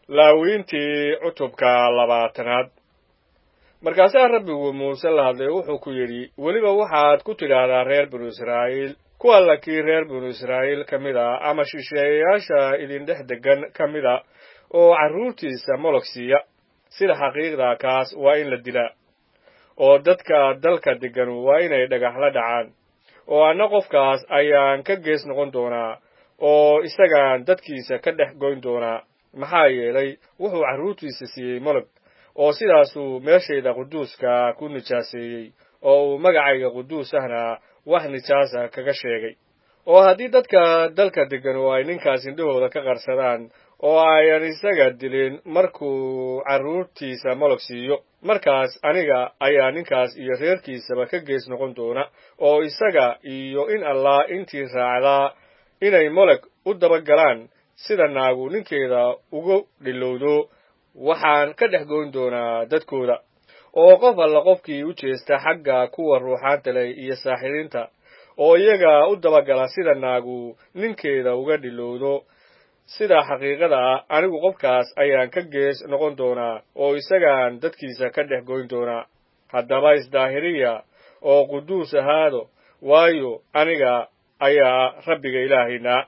laawiintii cutubka labaatanaad markaasaa rabbigu muuse la hadlay wuxuu ku yidhi weliba waxaad ku tidhaahdaa reer binu israa'iil ku alla kii reer binu israa'iil ka mid a ama shisheeyayaasha idindhex deggan ka mid a oo carruurtiisa molog siiya sida xaqiiqda kaas waa in la dilaa oo dadka dalka deggan waa inay dhagax la dhacaan oo anna qofkaas ayaan ka gees noqon doonaa oo isagaan dadkiisa ka dhex goyn doonaa maxaa yeelay wuxuu carruurtiisa siiyey molog oo sidaasuu meeshayda quduuska ku nijaaseeyey oo uu magacayga quduus ahna wax nijaasa kaga sheegay oo haddii dadka dalka deggan oo ay ninkaas indhahooda ka qarsadaan oo ayan isaga dilin markuu carruurtiisa molog siiyo markaas aniga ayaa ninkaas iyo reerkiisaba ka gees noqon doona oo isaga iyo in allah intii raacdaa inay moleg u dabagalaan sida naagu ninkeeda ugu dhilowdo waxaan ka dhex goyn doonaa dadkooda oo qof alla qofkii u jeesta xagga kuwa ruuxaanta leh iyo saaxiriinta oo iyaga u dabagala sida naagu ninkeeda uga dhilowdo sida xaqiiqada ah anigu qofkaas ayaan ka gees noqon doonaa oo isagaan dadkiisa ka dhex goyn doonaa haddaba isdaahiriya oo quduus ahaado waayo aniga ayaa rabbiga ilaahaynaa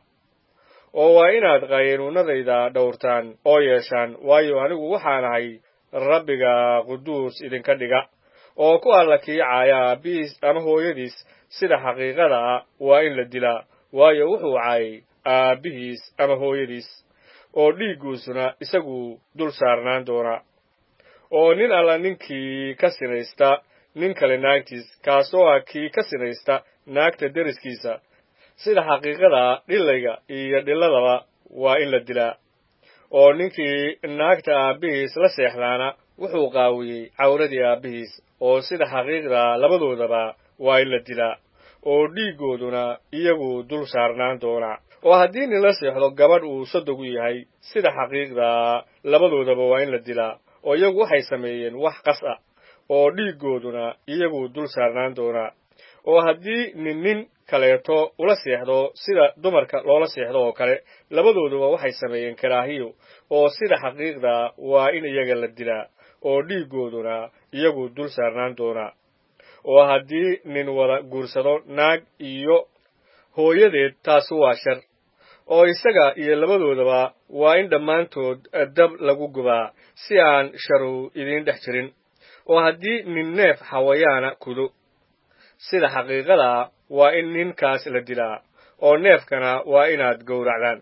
oo waa inaad qaynuunadayda dhowrtaan oo yeeshaan waayo anigu waxaan ahay rabbiga quduus idinka dhiga oo ku alla kii caaya aabbihiis ama hooyadiis sida xaqiiqada ah waa in la dilaa waayo wuxuu caayay aabbihiis ama hooyadiis oo dhiigguusuna isagu dul saarnaan doonaa oo nin alla ninkii ka sinaysta nin kale naagtiis kaasoo ah kii ka sinaysta naagta deriskiisa sida xaqiiqada dhilayga iyo dhiladaba waa in la dilaa oo ninkii naagta aabbihiis la seexdaana wuxuu qaawiyey cawradii aabbihiis oo sida xaqiiqda labadoodaba waa in la dilaa oo dhiiggooduna iyagu dul saarnaan doonaa oo haddii nin la seexdo gabadh uu sodogu yahay sida xaqiiqda labadoodaba waa in la dilaa oo iyagu waxay sameeyeen wax qas ah oo dhiiggooduna iyagu dul saarnaan doonaa oo haddii nin nin kaleeto ula seexdo sida dumarka loola seexdo oo kale labadooduba waxay sameeyeen karaahiyo oo sida xaqiiqda waa in iyaga la dilaa oo dhiiggooduna iyagu dul saarnaan doonaa oo haddii nin wada guursado naag iyo hooyadeed taasu waa shar oo isaga iyo labadoodaba waa in dhammaantood dab lagu gubaa si aan sharu idiin dhex jirin oo haddii nin neef xawayaana kudo sida xaqiiqada waa in ninkaas la dilaa oo neefkana waa inaad gowracdaan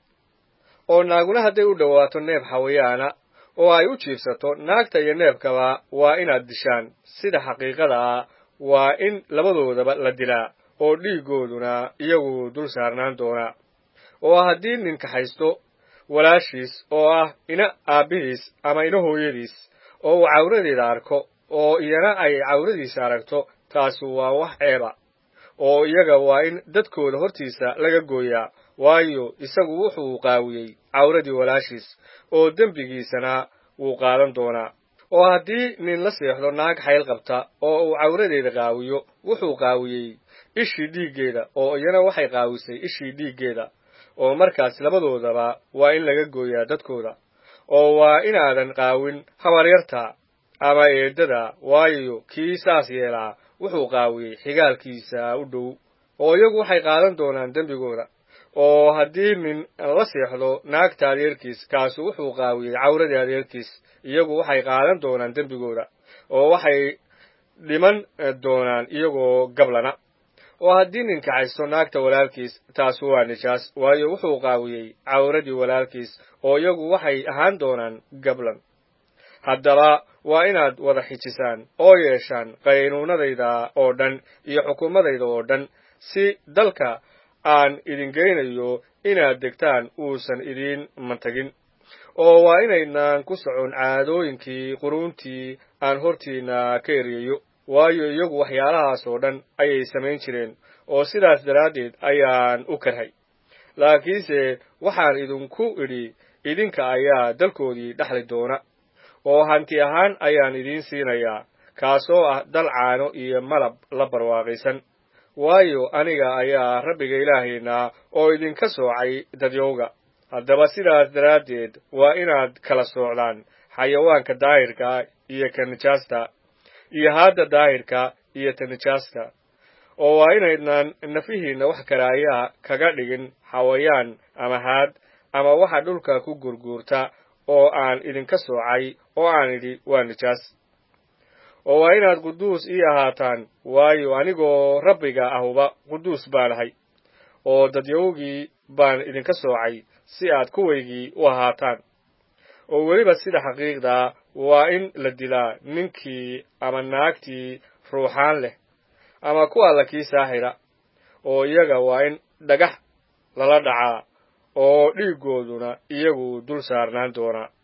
oo naaguna hadday u dhowaato neef xawayaana oo ay u jiibsato naagta iyo neefkaba waa inaad dishaan sida xaqiiqada ah waa in labadoodaba la dilaa oo dhiiggooduna iyagu dul saarnaan doonaa oo haddii nin kaxaysto walaashiis oo ah ina aabbihiis ama ina hooyadiis oo uu cawradeeda arko oo iyana ay cawradiisa aragto taasi waa wax ceeba oo iyaga waa in dadkooda hortiisa laga gooyaa waayo isagu wuxuu qaawiyey cawradii walaashiis oo dembigiisana wuu qaadan doonaa oo haddii nin la seexdo naag xayl qabta oo uu cawradeeda qaawiyo wuxuu qaawiyey ishii dhiiggeeda oo iyana waxay qaawisay ishii dhiiggeeda oo markaas labadoodaba waa in laga gooyaa dadkooda oo waa inaadan qaawin habaryarta ama eeddada waayo kii saas yeelaa wuxuu qaawiyey xigaalkiisa u dhow oo iyagu waxay qaadan doonaan dembigooda oo haddii nin la seexdo naagta adeerkiis kaasu wuxuu qaawiyey cawradii adeerkiis iyagu waxay qaadan doonaan dembigooda oo waxay dhiman doonaan iyagoo gablana oo haddii nin kaxaysto naagta walaalkiis taasu waa nijaas waayo wuxuu qaawiyey cawradii walaalkiis oo iyagu waxay ahaan doonaan gablan haddaba waa inaad wada xijisaan oo yeeshaan qaynuunadayda oo dhan iyo xukuumadayda oo dhan si dalka aan idin geynayo inaad degtaan uusan idiin mantagin oo waa inaydnaan ku socon caadooyinkii quruuntii aan hortiinna ka eriyayo waayo iyagu waxyaalahaas oo dhan ayay samayn jireen oo sidaas daraaddeed ayaan u karhay laakiinse waxaan idinku idhi idinka ayaa dalkoodii dhexli doona oo hanti ahaan ayaan idiin siinayaa kaasoo ah dal caano iyo malab la barwaaqaysan waayo aniga ayaa rabbiga ilaahayna oo idinka soocay dadyowga haddaba sidaas daraaddeed waa inaad kala soocdaan xayawaanka daahirka iyo ka nijaasta iyo haadda daahirka iyo ta nijaasta oo waa inaydnaan nafihiinna wax karaayaa kaga dhigin xawayaan ama haad ama waxa dhulka ku gurguurta oo aan idinka soocay oo aan idhi waa nijaas oo waa inaad quduus ii ahaataan waayo anigoo rabbiga ahuba quduus baan ahay oo dadyowgii baan idinka soocay si aad kuwaygii u ahaataan oo weliba sida xaqiiqdaa waa in la dilaa ninkii ama naagtii ruuxaan leh ama ku alla kii saaxira oo iyaga waa in dhagax lala dhacaa oo dhiiggooduna iyagu dul saarnaan doonaa